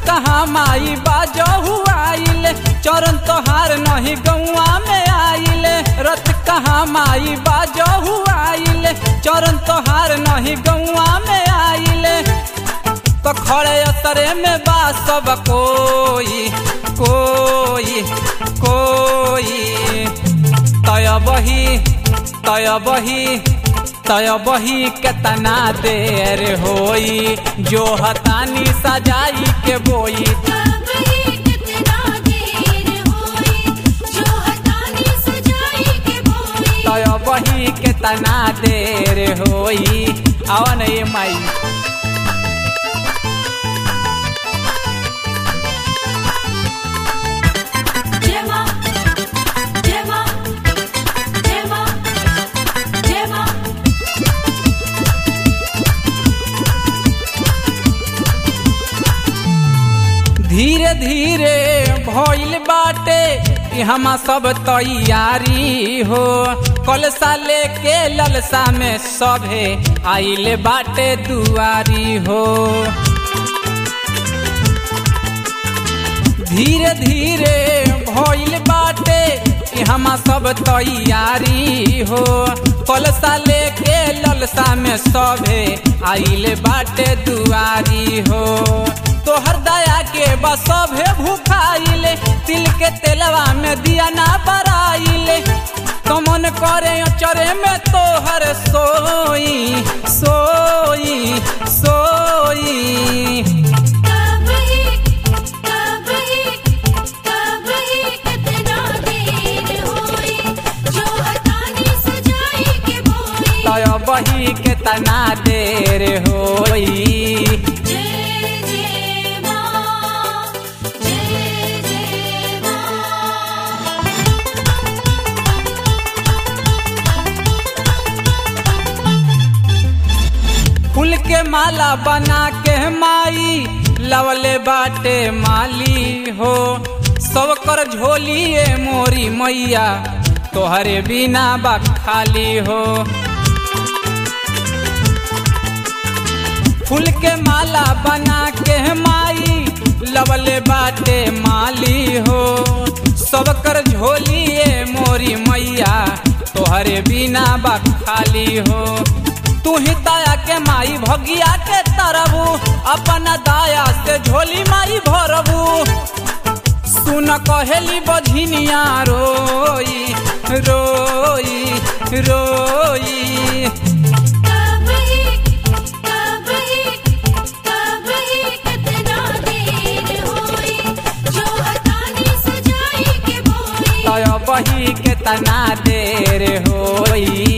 कहाँ माई बाजहु आइल चरण तोहार नहीं गौआ में आइल रत कहाँ माई बाजहु आइल चरण तोहार नहीं गौआ में आइल तो खड़े असरे में बा सब कोई कोई कोई तय बही तय बही तय बही केतना देर होई जो हतानी सजाई के बोई तब ही कितना देर होई जो हतानी सजाई के बोई तय बही केतना देर होई आवन ये माई जय मां जय मां जय मां जय मां धीरे धीरे भइल बाटे कि हम सब तैयारी हो कलसा लेके ललसा में सभे आइल बाटे दुआरी हो धीरे धीरे भइल बाटे कि हम सब तैयारी हो कलसा लेके ललसा में सभे आइल बाटे दुआरी हो तोहर दया के बस सभे भूखाइले तिल के तेलवा में दिया ना बराइले कमन करे चरे में तोहर सोई सोई सोई तब ही तब ही तब ही कितना देर होई जो हतानी सजाई के बोई तय बही के तना देर होई जय जय मां जय जय मां फूल के माला बना के माई लवले बाटे माली हो सब कर झोलिए मोरी मैया तोहरे बिना बा खाली हो फूल के माला बना के माई लवले बाटे माली हो सब कर झोलिए मोरी मैया तोहरे बिना बा खाली हो तू ही दया के माई भगिया के तरबू अपना दया से झोली माई भरबू सुन कहेली बझिनिया रोई रोई रोई तब ही तब ही तब ही कितना देर होई जो हतानी सजाई के बोई तय बही के तना देर होई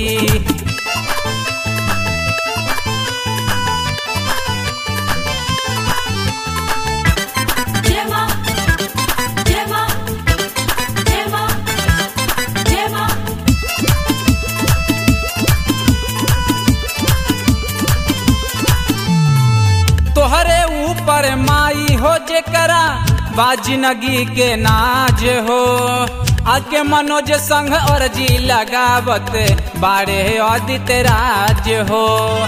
जय मां जय मां जय मां जय मां तोहरे ऊपर माई हो जेकरा बाजिनगी के नाज हो आके मनोज संग और जी लगावत बारे अदित राज हो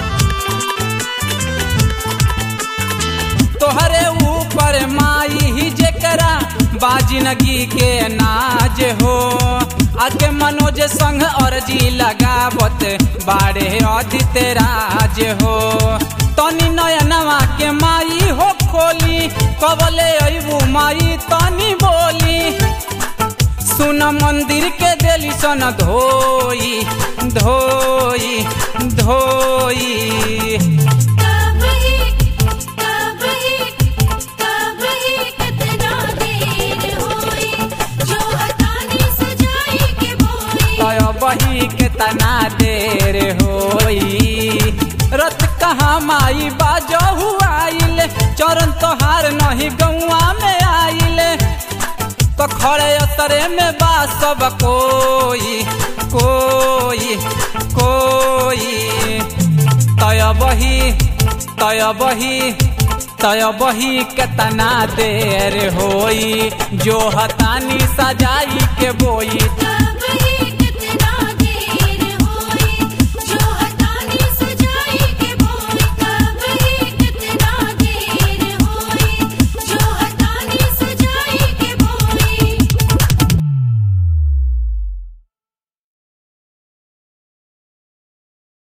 तोहरे ऊपर माई ही जेकरा बाजिनगी के नाज हो आके मनोज संग और जी लगावत बारे अदित राज हो तनी नयनवा के माई हो खोली कबले अबू माई तनी बोली सुन मंदिर के देली सन धोई धोई धोई तब ही तब ही तब ही कितना देर होई जो हतानी सजाई के बोई तय बही के तना देर होई रत कहाँ माई बाजहु आइल चरण तोहार नहीं गौआ में आइल तो खड़े असरे में बा सब कोई कोई कोई तय बही तय बही तय बही केतना देर होई जो हतानी सजाई के बोई तब